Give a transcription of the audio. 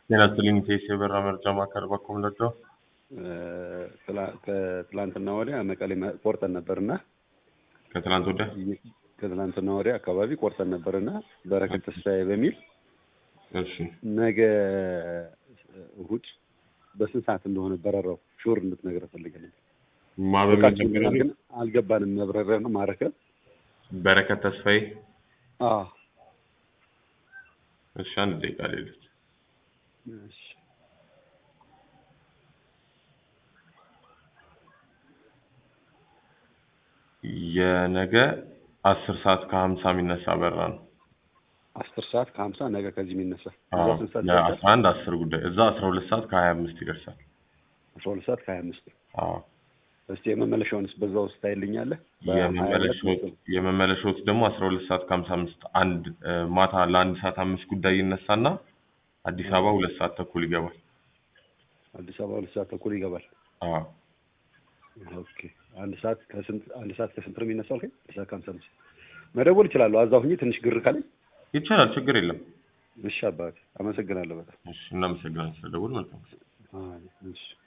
ጤና ይስጥልኝ ቴስ የበራ መርጃ ማዕከል በኩል ለደው ከትላንትና ወዲያ መቀሌ ቆርጠን ነበርና ከትላንት ወዲያ ከትላንትና ወዲያ አካባቢ ቆርጠን ነበርና በረከት ተስፋዬ በሚል እሺ ነገ እሁድ በስንት ሰዓት እንደሆነ በረራው ሹር እንድትነግረን ፈልገን ማበሚል ግን አልገባንም። መብረሪያ ነው ማረከብ በረከት ተስፋዬ አዎ እሺ አንድ ደቂቃ ሌሎች እሺ የነገ አስር ሰዓት ከሀምሳ የሚነሳ በራ ነው። አስር ሰዓት ከሀምሳ ነገ ከዚህ የሚነሳ አዎ፣ እዛ ስንት ሰዓት ለአስራ አንድ አስር ጉዳይ እዛ አስራ ሁለት ሰዓት ከሀያ አምስት ይደርሳል። አስራ ሁለት ሰዓት ከሀያ አምስት አዎ እስቲ የመመለሻውንስ በዛ ውስጥ ታይልኛለህ? የመመለሻዎት የመመለሻዎት ደግሞ አስራ ሁለት ሰዓት ከሀምሳ አምስት አንድ እ፣ ማታ ለአንድ ሰዓት አምስት ጉዳይ ይነሳና አዲስ አበባ ሁለት ሰዓት ተኩል ይገባል። አዲስ አበባ ሁለት ሰዓት ተኩል ይገባል። አዎ ኦኬ አንድ ሰዓት ከስንት አንድ ሰዓት ከስንት ነው የሚነሳው? አልከኝ አንድ ሰዓት ከሀምሳ አምስት መደወል እችላለሁ። አዛ ሁኜ ትንሽ ግር ካለኝ ይቻላል፣ ችግር የለም። እሺ አባቴ አመሰግናለሁ በጣም እሺ እናመሰግናለን ስለደወል መልካም ጊዜ። አይ፣ እሺ